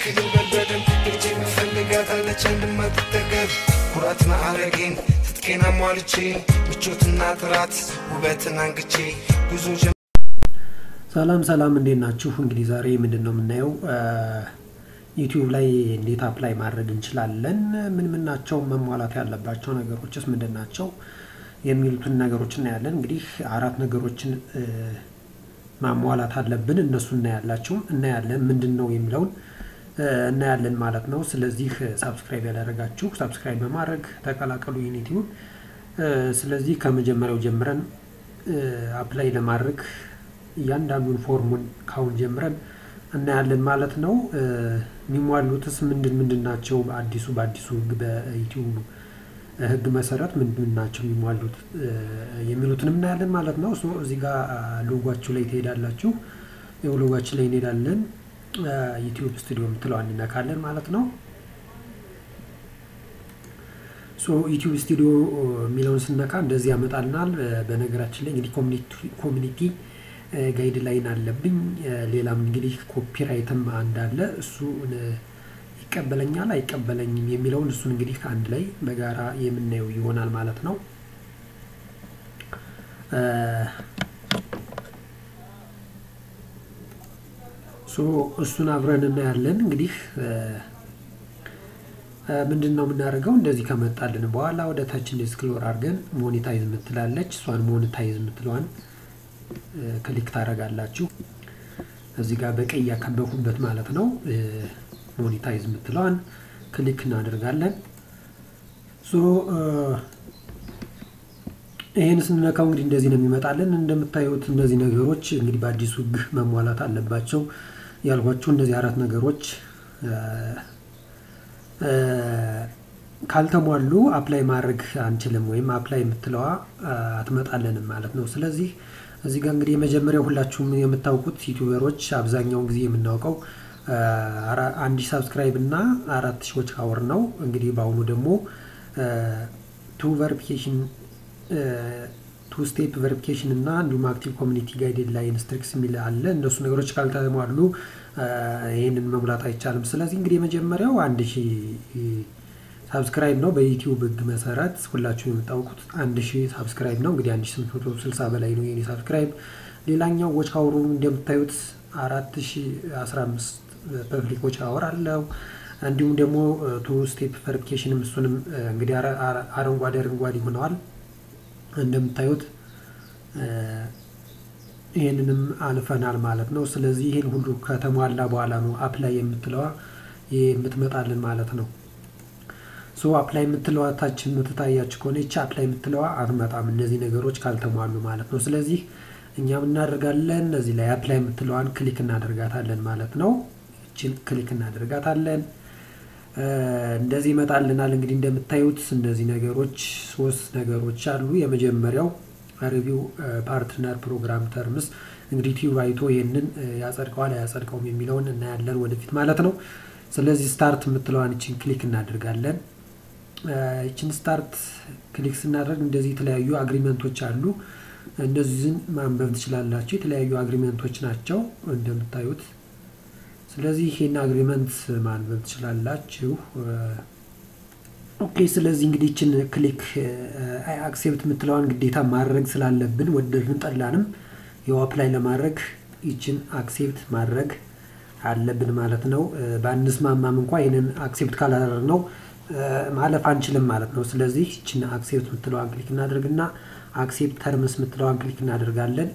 ልበል በደንብ ልጄ መፈልጋታለች እንድማትጠገብ ኩራት ማዕረጌን ትጥቄን አሟልቼ ምቾትና ጥራት ውበትን አንግቼ ጉዞ ሰላም ሰላም እንዴት ናችሁ? እንግዲህ ዛሬ ምንድን ነው የምናየው ዩቲዩብ ላይ እንዴት አፕላይ ማድረግ እንችላለን፣ ምን ምን ናቸው መሟላት ያለባቸው ነገሮችስ ምንድን ናቸው የሚሉትን ነገሮች እናያለን። እንግዲህ አራት ነገሮችን ማሟላት አለብን። እነሱ እናያላችሁ እናያለን ምንድን ነው የሚለውን እናያለን ማለት ነው። ስለዚህ ሳብስክራይብ ያላደረጋችሁ ሳብስክራይብ በማድረግ ተቀላቀሉ ዩኒቲውን። ስለዚህ ከመጀመሪያው ጀምረን አፕላይ ለማድረግ እያንዳንዱን ፎርሙን ካሁን ጀምረን እናያለን ማለት ነው። የሚሟሉትስ ምንድን ምንድን ናቸው? አዲሱ በአዲሱ ህግ በዩቲዩብ ህግ መሰረት ምንድን ናቸው የሚሟሉት የሚሉትንም እናያለን ማለት ነው። ሶ እዚህ ጋር ሎጓችሁ ላይ ትሄዳላችሁ። ይኸው ሎጓችን ላይ እንሄዳለን። ዩቲዩብ ስቱዲዮ የምትለዋን እንነካለን ማለት ነው። ሶ ዩቲዩብ ስቱዲዮ የሚለውን ስነካ እንደዚህ ያመጣልናል። በነገራችን ላይ እንግዲህ ኮሚኒቲ ጋይድ ላይን አለብኝ። ሌላም እንግዲህ ኮፒራይትም አንድ አለ። እሱ ይቀበለኛል አይቀበለኝም የሚለውን እሱን እንግዲህ አንድ ላይ በጋራ የምናየው ይሆናል ማለት ነው። ሶ እሱን አብረን እናያለን። እንግዲህ ምንድን ነው የምናደርገው? እንደዚህ ከመጣልን በኋላ ወደ ታች ስክሎር አድርገን ሞኔታይዝ የምትላለች እሷን ሞኔታይዝ የምትለዋን ክሊክ ታደርጋላችሁ። እዚህ ጋር በቀይ ያከበኩበት ማለት ነው። ሞኔታይዝ የምትለዋን ክሊክ እናደርጋለን። ሶ ይህን ስንነካው እንግዲህ እንደዚህ ነው የሚመጣልን። እንደምታዩት እነዚህ ነገሮች እንግዲህ በአዲሱ ሕግ መሟላት አለባቸው ያልኳቸው እነዚህ አራት ነገሮች ካልተሟሉ አፕላይ ማድረግ አንችልም፣ ወይም አፕላይ የምትለዋ አትመጣለንም ማለት ነው። ስለዚህ እዚህ ጋር እንግዲህ የመጀመሪያው ሁላችሁም የምታውቁት ዩቲዩበሮች አብዛኛውን ጊዜ የምናውቀው አንድ ሺህ ሳብስክራይብ እና አራት ሺዎች አወር ነው። እንግዲህ በአሁኑ ደግሞ ቱ ቨሪፊኬሽን ቱ ስቴፕ ቨሪፊኬሽን እና እንዲሁም አክቲቭ ኮሚኒቲ ጋይድ ላይን ስትሪክስ የሚል አለ። እነሱ ነገሮች ካልተሟሉ ይህንን መሙላት አይቻልም። ስለዚህ እንግዲህ የመጀመሪያው አንድ ሺህ ሳብስክራይብ ነው። በዩቲዩብ ህግ መሰረት ሁላችሁ የምታውቁት አንድ ሺህ ሳብስክራይብ ነው። እንግዲህ አንድ ሺህ ስምንት መቶ ስልሳ በላይ ነው የኔ ሳብስክራይብ። ሌላኛው ዎች አወሩ እንደምታዩት አራት ሺህ አስራ አምስት ፐብሊክ ዎች አወር አለው። እንዲሁም ደግሞ ቱ ስቴፕ ቨሪፊኬሽንም እሱንም እንግዲህ አረንጓዴ አረንጓዴ ሆነዋል እንደምታዩት ይህንንም አልፈናል ማለት ነው። ስለዚህ ይህን ሁሉ ከተሟላ በኋላ ነው አፕላይ የምትለዋ የምትመጣልን ማለት ነው። ሶ አፕላይ የምትለዋ ታች የምትታያችሁ ከሆነ ይቺ አፕላይ የምትለዋ አትመጣም፣ እነዚህ ነገሮች ካልተሟሉ ማለት ነው። ስለዚህ እኛም እናደርጋለን እዚህ ላይ አፕላይ የምትለዋን ክሊክ እናደርጋታለን ማለት ነው። ይችን ክሊክ እናደርጋታለን። እንደዚህ ይመጣልናል። እንግዲህ እንደምታዩት እነዚህ ነገሮች ሶስት ነገሮች አሉ። የመጀመሪያው ሪቪው ፓርትነር ፕሮግራም ተርምስ እንግዲህ ዩቲዩብ አይቶ ይህንን ያጸድቀዋል አያጸድቀውም የሚለውን እናያለን ወደፊት ማለት ነው። ስለዚህ ስታርት የምትለዋን ይችን ክሊክ እናደርጋለን። ይችን ስታርት ክሊክ ስናደርግ እንደዚህ የተለያዩ አግሪመንቶች አሉ። እነዚህን ማንበብ ትችላላችሁ። የተለያዩ አግሪመንቶች ናቸው እንደምታዩት። ስለዚህ ይሄን አግሪመንት ማንበብ ትችላላችሁ። ኦኬ ስለዚህ እንግዲህ ይችን ክሊክ አክሴፕት የምትለዋን ግዴታ ማድረግ ስላለብን ወደድን ጠላንም ያው አፕላይ ለማድረግ ይችን አክሴፕት ማድረግ አለብን ማለት ነው። በአንስማማም እንኳ ይህንን አክሴፕት ካላደረግ ነው ማለፍ አንችልም ማለት ነው። ስለዚህ ይችን አክሴፕት የምትለዋን ክሊክ እናደርግና አክሴፕት ተርምስ የምትለዋን ክሊክ እናደርጋለን።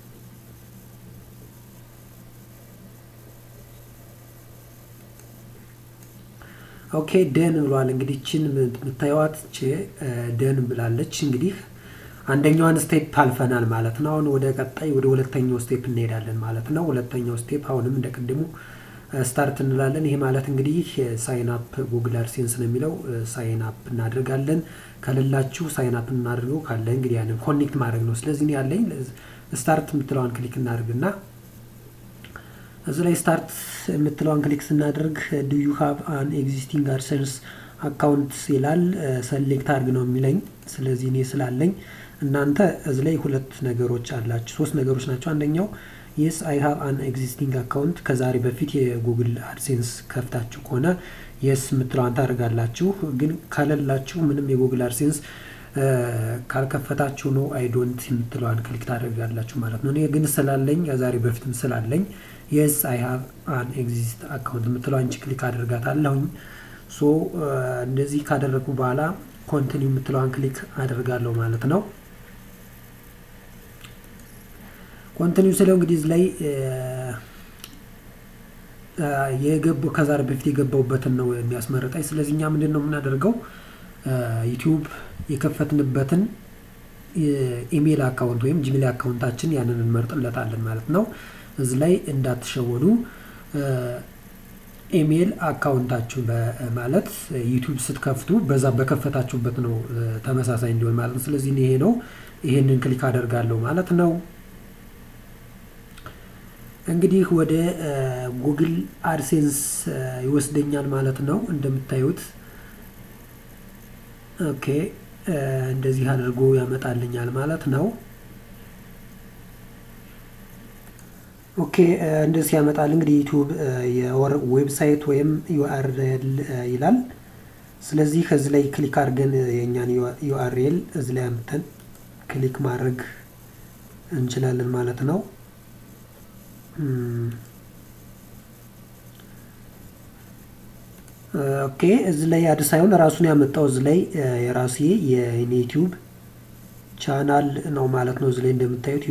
ኦኬ ደን ብሏል። እንግዲህ ችን የምታዩዋት ደን ብላለች። እንግዲህ አንደኛዋን ስቴፕ አልፈናል ማለት ነው። አሁን ወደ ቀጣይ ወደ ሁለተኛው ስቴፕ እንሄዳለን ማለት ነው። ሁለተኛው ስቴፕ አሁንም እንደ ቅድሙ ስታርት እንላለን። ይሄ ማለት እንግዲህ ሳይን አፕ ጉግል አድሴንስ ነው የሚለው ሳይን አፕ እናደርጋለን። ከሌላችሁ ሳይን አፕ እናድርገው፣ ካለ እንግዲህ ያንን ኮኔክት ማድረግ ነው። ስለዚህ ያለኝ ስታርት የምትለዋን ክሊክ እናደርግና እዚህ ላይ ስታርት የምትለዋን ክሊክ ስናደርግ ዱ ዩ ሃቭ አን ኤግዚስቲንግ አድሰንስ አካውንት ይላል። ሰሌክት አድርግ ነው የሚለኝ። ስለዚህ እኔ ስላለኝ እናንተ እዚህ ላይ ሁለት ነገሮች አላችሁ፣ ሶስት ነገሮች ናቸው። አንደኛው የስ አይ ሃቭ አን ኤግዚስቲንግ አካውንት ከዛሬ በፊት የጉግል አድሴንስ ከፍታችሁ ከሆነ የስ የምትለዋን ታደርጋላችሁ። ግን ከሌላችሁ ምንም የጉግል አድሴንስ ካልከፈታችሁ ነው አይ ዶንት የምትለዋን ክሊክ ታደርጋላችሁ ማለት ነው። እኔ ግን ስላለኝ ከዛሬ በፊትም ስላለኝ የስ አይ ሃቭ አን ኤግዚስት አካውንት የምትለው አንቺ ክሊክ አደርጋታለሁኝ። ሶ እንደዚህ ካደረጉ በኋላ ኮንቲኒው የምትለዋን ክሊክ አደርጋለሁ ማለት ነው። ኮንቲኒው ስለው እንግዲህ እዚህ ላይ የገቡ ከዛሬ በፊት የገባውበትን ነው የሚያስመርጠኝ። ስለዚህ እኛ ምንድን ነው የምናደርገው ዩቲዩብ የከፈትንበትን ኢሜይል አካውንት ወይም ጂሜል አካውንታችን ያንን እንመርጥለታለን ማለት ነው። እዚህ ላይ እንዳትሸወዱ ኢሜይል አካውንታችሁ ማለት ዩቲዩብ ስትከፍቱ በዛ በከፈታችሁበት ነው ተመሳሳይ እንዲሆን ማለት ነው። ስለዚህ ይሄ ነው። ይሄንን ክሊክ አደርጋለሁ ማለት ነው። እንግዲህ ወደ ጉግል አድሴንስ ይወስደኛል ማለት ነው። እንደምታዩት ኦኬ፣ እንደዚህ አድርጎ ያመጣልኛል ማለት ነው። ኦኬ እንደዚህ ያመጣል። እንግዲህ ዩቲዩብ ዌብሳይት ወይም ዩአርኤል ይላል። ስለዚህ ከዚህ ላይ ክሊክ አድርገን የእኛን ዩአርኤል እዚህ ላይ አምተን ክሊክ ማድረግ እንችላለን ማለት ነው። ኦኬ እዚህ ላይ አዲስ ሳይሆን ራሱን ያመጣው እዚህ ላይ የራሴ የኔ ዩቲዩብ ቻናል ነው ማለት ነው። እዚህ ላይ እንደምታዩት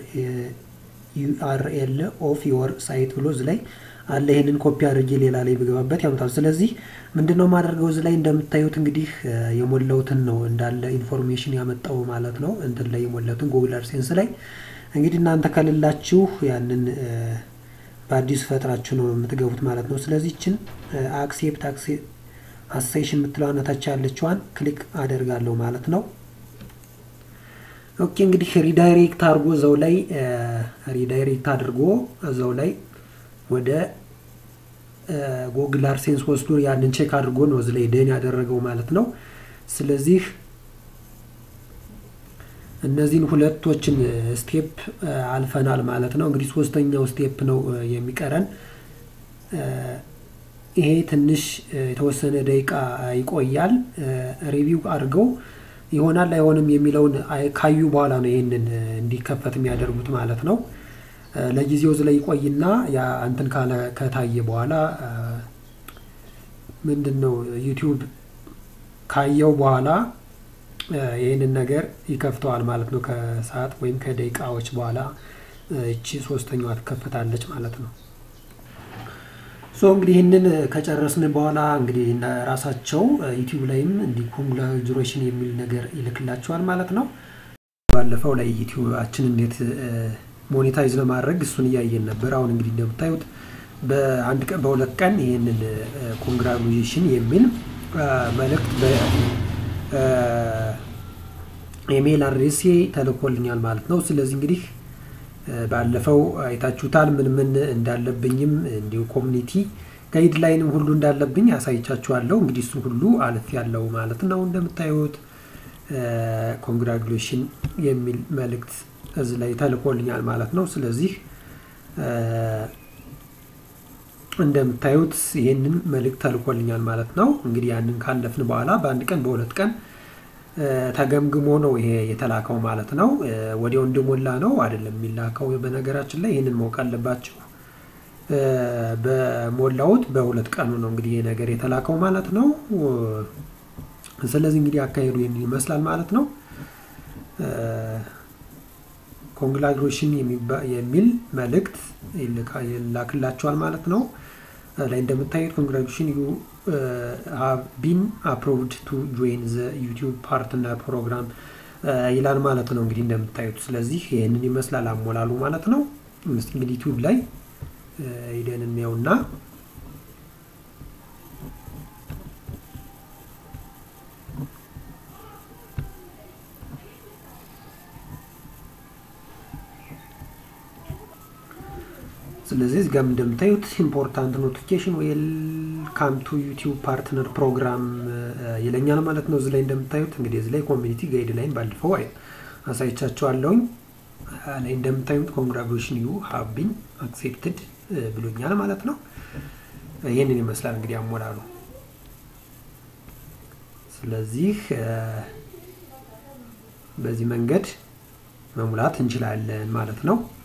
ዩአርኤል ኦፍ ዮር ሳይት ብሎ እዚህ ላይ አለ። ይህንን ኮፒ አድርጌ ሌላ ላይ ብገባበት ያመጣል። ስለዚህ ምንድን ነው የማደርገው እዚህ ላይ እንደምታዩት እንግዲህ የሞላውትን ነው እንዳለ ኢንፎርሜሽን ያመጣው ማለት ነው። እንትን ላይ የሞላውትን ጉግል አድሴንስ ላይ እንግዲህ እናንተ ከሌላችሁ ያንን በአዲሱ ፈጥራችሁ ነው የምትገቡት ማለት ነው። ስለዚህ ችን አክሴፕት አሴሽን የምትለዋን ታች ያለችዋን ክሊክ አደርጋለሁ ማለት ነው። ኦኬ እንግዲህ ሪዳይሬክት አድርጎ እዛው ላይ ሪዳይሬክት አድርጎ እዛው ላይ ወደ ጉግል አድሴንስ ወስዶ ያንን ቼክ አድርጎ ነው እዚ ላይ ደን ያደረገው ማለት ነው። ስለዚህ እነዚህን ሁለቶችን ስቴፕ አልፈናል ማለት ነው። እንግዲህ ሶስተኛው ስቴፕ ነው የሚቀረን። ይሄ ትንሽ የተወሰነ ደቂቃ ይቆያል። ሪቪው አድርገው ይሆናል አይሆንም የሚለውን ካዩ በኋላ ነው ይህንን እንዲከፈት የሚያደርጉት ማለት ነው። ለጊዜው እዚህ ላይ ይቆይና ያ እንትን ካለ ከታየ በኋላ ምንድን ነው ዩቲዩብ ካየው በኋላ ይህንን ነገር ይከፍተዋል ማለት ነው። ከሰዓት ወይም ከደቂቃዎች በኋላ እቺ ሶስተኛዋ ትከፈታለች ማለት ነው። ሶ እንግዲህ ይህንን ከጨረስን በኋላ እንግዲህ ራሳቸው ዩቲዩብ ላይም እንዲህ ኮንግራጁሌሽን የሚል ነገር ይልክላቸዋል ማለት ነው። ባለፈው ላይ ዩቲዩባችን እንዴት ሞኔታይዝ ለማድረግ እሱን እያየን ነበር። አሁን እንግዲህ እንደምታዩት በአንድ ቀን በሁለት ቀን ይህንን ኮንግራጁሌሽን የሚል መልእክት ኢሜይል አድሬሴ ተልኮልኛል ማለት ነው። ስለዚህ እንግዲህ ባለፈው አይታችሁታል ምን ምን እንዳለብኝም እንዲሁ ኮሚኒቲ ጋይድ ላይንም ሁሉ እንዳለብኝ ያሳይቻችኋለሁ። እንግዲህ እሱ ሁሉ አልፍ ያለው ማለት ነው። እንደምታዩት ኮንግራጁሌሽን የሚል መልእክት እዚህ ላይ ተልኮልኛል ማለት ነው። ስለዚህ እንደምታዩት ይህንን መልእክት ተልኮልኛል ማለት ነው። እንግዲህ ያንን ካለፍን በኋላ በአንድ ቀን በሁለት ቀን ተገምግሞ ነው ይሄ የተላከው ማለት ነው። ወዲያው እንደሞላ ነው አይደለም የሚላከው። በነገራችን ላይ ይህንን ማወቅ አለባችሁ። በሞላውት በሁለት ቀኑ ነው እንግዲህ ይሄ ነገር የተላከው ማለት ነው። ስለዚህ እንግዲህ አካሄዱ ይህን ይመስላል ማለት ነው። ኮንግራጁሌሽን የሚል መልእክት ይላክላቸዋል ማለት ነው። ላይ እንደምታዩት ኮንግራጁሌሽን ዩ ሃቭ ቢን አፕሮቭድ ቱ ጆይን ዘ ዩቲዩብ ፓርትነር ፕሮግራም ይላል ማለት ነው። እንግዲህ እንደምታዩት ስለዚህ ይህንን ይመስላል አሞላሉ ማለት ነው። እስቲ እንግዲህ ዩቲዩብ ላይ ሂደን እንየውና ስለዚህ እዚህ ጋም እንደምታዩት ኢምፖርታንት ኖቲፊኬሽን ዌልካም ቱ ዩቲዩብ ፓርትነር ፕሮግራም ይለኛል ማለት ነው። እዚህ ላይ እንደምታዩት እንግዲህ እዚህ ላይ ኮሚኒቲ ጋይድ ላይን ባለፈው አሳይቻቸዋለሁኝ። ላይ እንደምታዩት ኮንግራጁሌሽን ዩ ሃቭ ቢን አክሴፕትድ ብሎኛል ማለት ነው። ይህንን ይመስላል እንግዲህ አሞላሉ። ስለዚህ በዚህ መንገድ መሙላት እንችላለን ማለት ነው።